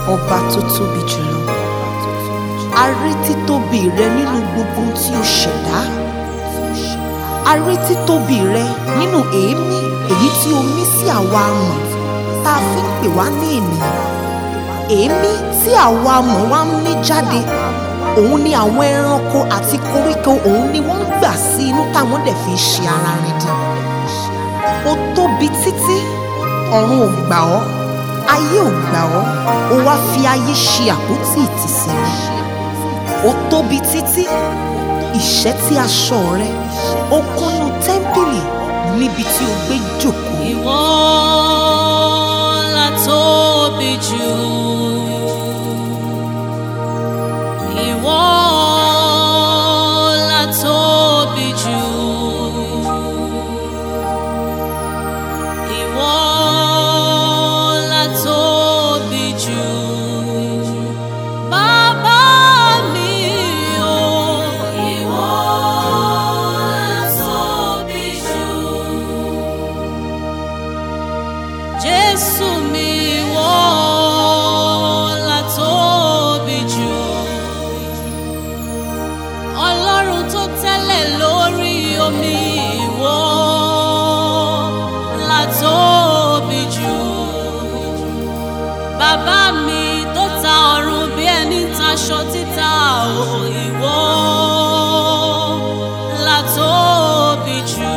ọba tó tóbi jùlọ a rí títóbi rẹ nínú gbogbo ohun tí o ṣẹ̀dá a rí títóbi rẹ nínú èémí èyí tí o mí sí àwa amọ̀ tá a fi ń pè wá ní ènìyàn èémí tí àwa amọ̀ wá ń mí jáde òun ni àwọn ẹranko àti koríko òun ni wọ́n ń gbà sí inú táwọn dẹ̀ fi ń ṣe ara rìn dín ó tóbi títí ọ̀run ò gbà ọ́ ayé ò gbà ọ́ ó wá fi ayé ṣe àpótí ìtìsẹ̀ rẹ ó tóbi títí ìṣẹ́ tí aṣọ rẹ ó kúnnú tẹ́ḿpìlì níbi tí o gbé jókòó. Ìwọ la tóbi jù. Ìwọ la tóbi jù. Ìwọ la tóbi jù. Bàbá mi o. Ìwọ la tóbi jù. Jésù mi ìwọ la tóbi jù. Ọlọ́run tó tẹ́lẹ̀ lórí omi ìwọ la tóbi jù. Bàbá mi tó ta ọ̀run bí ẹni taṣọ títa ò ìwọ la tóbi jù.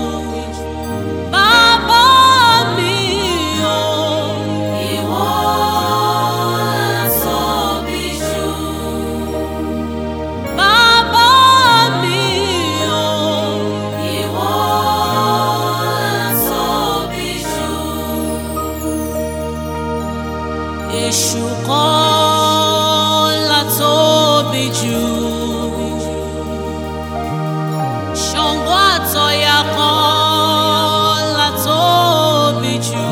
Bàbá mi o, ìwọ la tóbi jù. Bàbá mi o, ìwọ la tóbi jù. Èṣù kọ́ la tóbi jù. Ṣàngó àtọ̀yà kan la tóbi jù.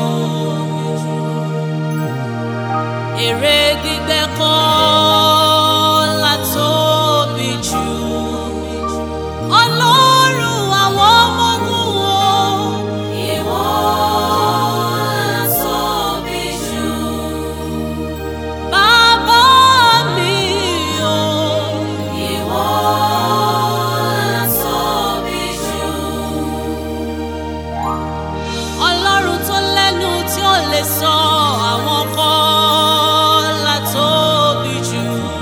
Èrè gbígbẹ́ kan la tóbi jù. Ọlọ́run àwọn ọmọ ogun wo. Ìwọ la tóbi jù. Bàbá mi o, ìwọ la tóbi jù. Ọlọ́run tó lẹ́nu tí ó lè sọ àwọn kan la tóbi jù.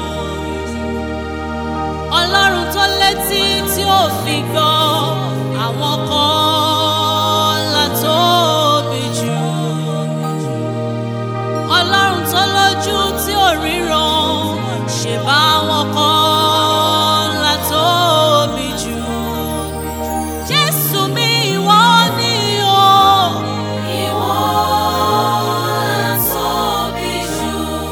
Ọlọ́run tó létí tí ó fi gbọ́ àwọn kan la tóbi jù. Ọlọ́run tó lójú tí ò ríran ṣe bá wọn kan la tóbi jù. Jésù mi ìwọ ni o. Ìwọ la tóbi jù.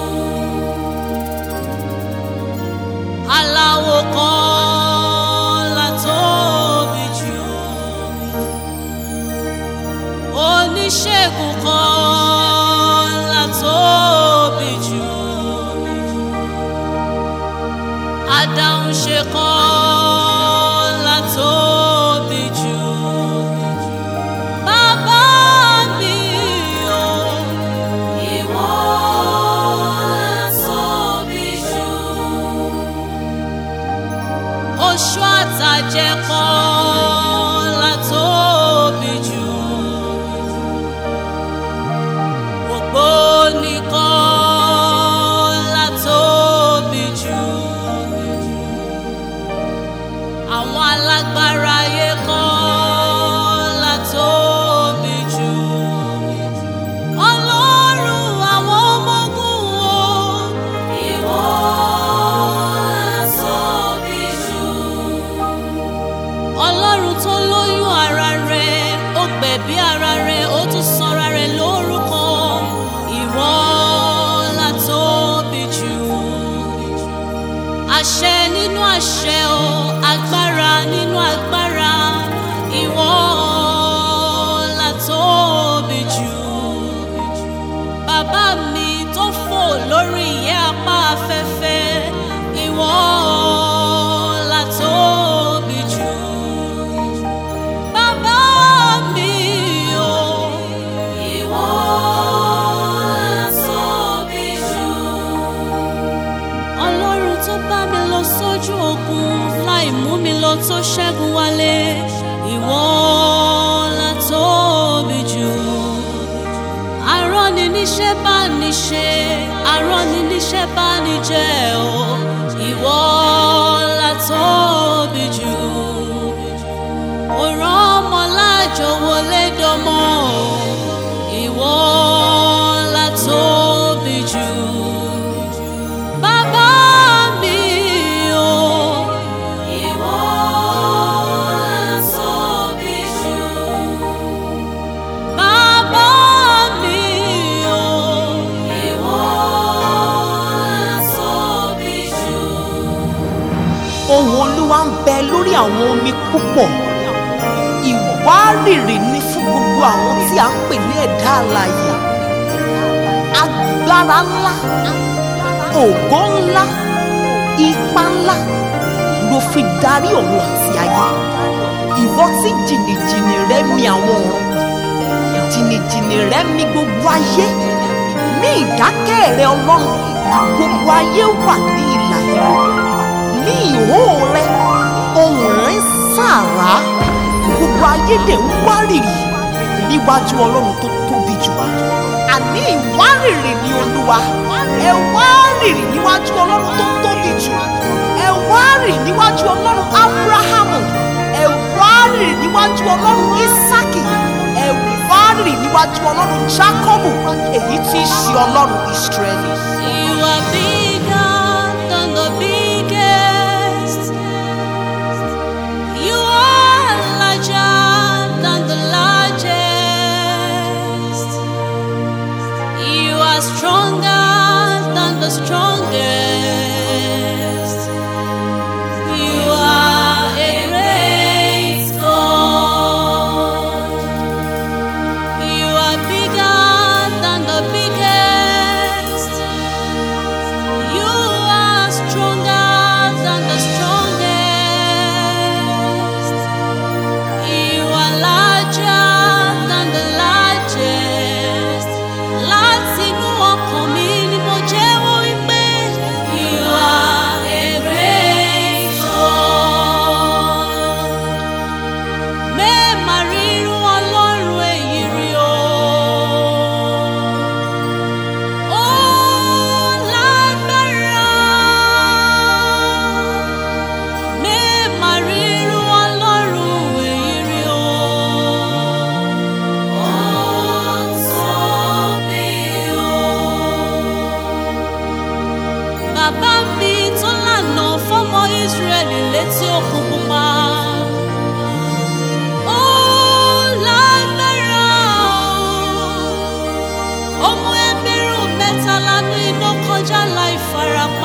Aláwo kan la tóbi jù. Oníṣègùn kan la tóbi jù. Adáhunṣe kan la tóbi jù. Bàbá mi o, ìwọ la tóbi jù. Oṣù àtàjẹ kan la tóbi jù. Ògbóni kan la tóbi jù. Àwọn alágbára ayé kan la tóbi jù. Ọlọ́run àwọn ọmọ ogun wo. Ìwọ la tóbi jù. Ọlọ́run tó lóyún ara rẹ̀, ó gbẹ̀bí ara rẹ̀, ó tún sọra rẹ̀ lórúkọ. Ìwọ la tóbi jù. Àṣẹ nínú àṣẹ o, agbára nínú agbára. Ìwọ la tóbi jù. Bàbá mi tó fò lórí ìyẹ́ apá afẹ́fẹ́. Ìwọ la tóbi jù. Bàbá mi o, ìwọ la tóbi jù. níṣẹ́ bá ní ṣe aránni níṣẹ́ bá ní jẹ́ o ìwọ la tóbi jù òràn ọmọ láàjọ wọlé dọmọ o ìwọ la tóbi jù bàbá mi o ìwọ la tóbi jù. Bàbá mi o, ìwọ la tóbi jù. ohùn olúwa ń bẹ lórí àwọn omi púpọ̀ ìwárìrì ni fún gbogbo àwọn tí a ń pè ní ẹ̀dá alààyè agbára ńlá ògo ńlá ipá ńlá ló fi darí ọ̀run àti ayé ìwọ tí jìnnìjìnnì rẹ mi àwọn ọ̀run jìnnìjìnnì rẹ mi gbogbo ayé ní ìdákẹ́ rẹ ọlọ́run gbogbo ayé wà ní ìlà ìlú ní ìhó rẹ ohùn rẹ ń sàrá gbogbo ayé dẹ̀ ń wárìrì níwájú ọlọ́run tó tóbi jù àní ìwárìrì ni olúwa ẹ wárìrì níwájú ọlọ́run tó tóbi jù ẹ wárìrì níwájú ọlọ́run abrahamu ẹ wárìrì níwájú ọlọ́run isaki ẹ wárìrì níwájú ọlọ́run jacobu èyí tí í ṣe ọlọ́run israẹli. You are bigger than the biggest. You are larger than the largest. You are stronger than the strongest. You are a great God. You are bigger than the biggest. You are stronger than the strongest. You are larger than the largest. Láti inú ọkàn mi ni mo jẹ́wọ́ wípé you are a great God. Mẹ́ẹ̀mà rírú ọlọ́run èyí rí o. Ó lágbára. Mẹ́ẹ̀mà rírú ọlọ́run èyí rí o. Ó tóbi o. Bàbá mi tó lànà fọ́mọ Ísírẹ́lì létí òkun pupa. Ó lágbára o. Ó mú ẹgbẹ̀rún mẹ́ta lánú iná kọjá láì farapa.